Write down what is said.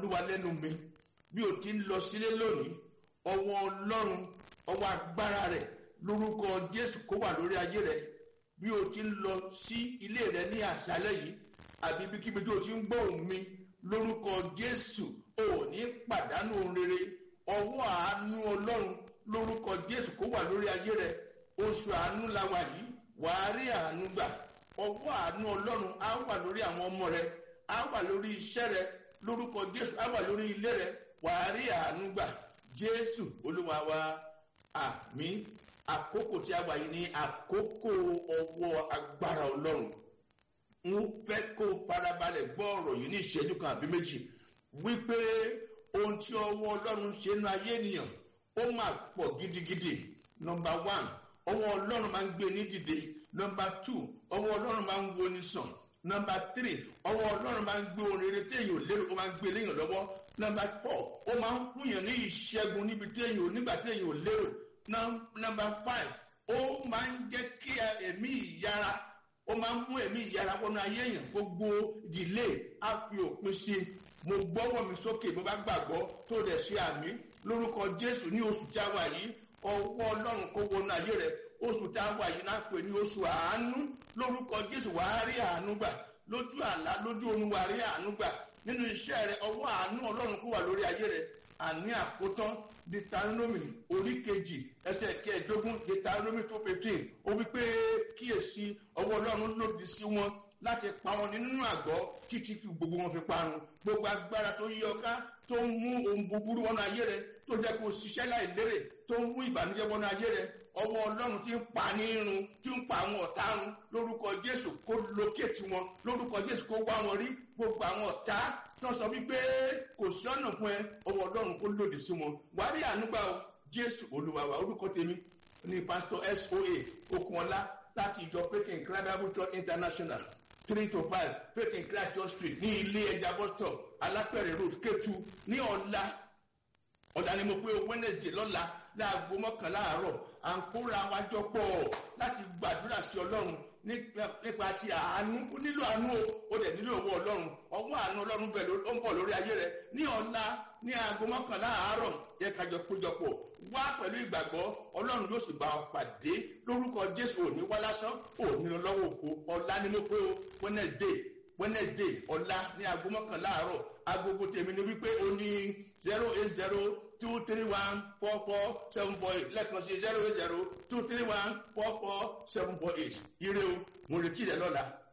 olúwa lẹ́nu mi bí o ti ń lọ sílé lónìí ọwọ́ ọlọ́run ọwọ́ agbára rẹ̀ lórúkọ jésù kó wà lórí ayé rẹ̀ bí o ti ń lọ sí ilé rẹ̀ ní àṣálẹ́ yìí àbí ibikíbi tí o ti ń gbọ́ ohùn mi lórúkọ jésù ò ní pàdánù ohun rere ọwọ́ àánú ọlọ́run lórúkọ jésù kó wà lórí ayé rẹ̀ oṣù àánú la wà yìí wàá rí àánú gbà ọwọ́ àánú ọlọ́run á wà lórí àwọn ọmọ rẹ á wà lórí iṣẹ́ rẹ lórúkọ jésù á wà lórí ilé rẹ wàá rí àánú gbà jésù olúwa wa àmì àkókò tí a wà yìí ní àkókò ọwọ́ agbára ọlọ́run n fẹ́ kó farabalẹ̀ gbọ́ ọ̀rọ̀ yìí ní ìṣẹ́jú kan àbí méjì wípé ohun tí ọwọ́ ọlọ́run ṣe nínú ayé ènìyàn ó máa pọ̀ gidigidi nọmba one ọwọ́ ọlọ́run máa ń gbé ní dìde nọmba two ọwọ́ ọlọ́run máa ń wo ní sàn nọmba three ọwọ́ ọlọ́run máa ń gbé ohun rere téèyàn ò lérò ó máa ń gbé léèyàn lọ́wọ́ nọmba four ó máa ń fúnyàn ní ìṣẹ́gun níbi téèyàn ò nígbà téèyàn ò lérò nọmba five ó máa ń jẹ́ kí ẹ̀mí ìyára ó máa ń mú ẹ̀mí ìyára wọnú ayé èèyàn gbogbo ìdílé á fi òpin sí i mo gbọ́wọ́ mi sókè mo bá gbàgbọ́ tó dẹ̀ ṣe àmì lórúkọ jésù ní oṣù tí a wà yìí ọwọ́ ọlọ́run kó wọnú ayé rẹ̀ oṣù tí a wà yìí náà pè ní oṣù àánú lórúkọ jésù wàá rí àánú gbà lójú àlá lójú oorun wàá rí àánú gbà nínú iṣẹ́ rẹ ọwọ́ àánú ọlọ́run kó wà lórí ayé rẹ àní àkótán deuteronomy orí kejì ẹsẹ̀ kẹẹ̀ẹ́dógún deuteronomy two fifteen ó wí pé kíyèsí ọwọ́ ọlọ́run lòdì sí wọn láti pa wọn nínú àgọ́ títí tí gbogbo wọn fi parun gbogbo agbára tó yí ọká tó ń mú ohun búburú wọnú ayé rẹ tó jẹ́ kó ṣiṣẹ́ láì lérè tó ń mú ìbànújẹ́ wọnú ayé rẹ ọwọ́ ọlọ́run ti ń pa ní irun tí ń pa àwọn ọ̀tá run lórúkọ jésù kó lókèétì wọn lórúkọ jésù kó wá wọn rí gbogbo àwọn ọ̀tá tó sọ wípé kò sí ọ̀nà fún ẹ ọwọ́ ọlọ́run kó lòdì sí wọn wàá rí ànúgbà o jésù olúwa wa orúkọ tèmi ní pásítọ̀ soa okunola láti ìjọ pékin bible church international three to five pékin christ street ní ilé ẹja bus stop alápẹ̀rẹ̀ road kétu ní ọ̀la ọ̀la ni mo pé wednesday lọ́la láago mọ́kànlá àárọ̀ à ń kóra wa jọ pọ̀ láti gbàdúrà sí ọlọ́run nípa ti àánú ó nílò àánú o ó dẹ̀ nílò owó ọlọ́run ọwọ́ àánú ọlọ́run bẹ̀ ló ń bọ̀ lórí ayé rẹ ní ọ̀la ní aago mọ́kànlá àárọ̀ yẹ kájọ péjọpọ̀ wá pẹ̀lú ìgbàgbọ́ ọlọ́run yóò sì bá ọ pàdé lórúkọ jésù òní wá lásán òní lọ́wọ́ òfo ọ̀la ni mo pé o wednesday wednesday ọ̀la ní aago mọ́kànlá àárọ̀ agogo tèmi ni wípé o ní zero eight zero two three one four four seven four eight lẹ́ẹ̀kan sí zero eight zero two three one four four seven four eight ire o mo retí rẹ lọ́la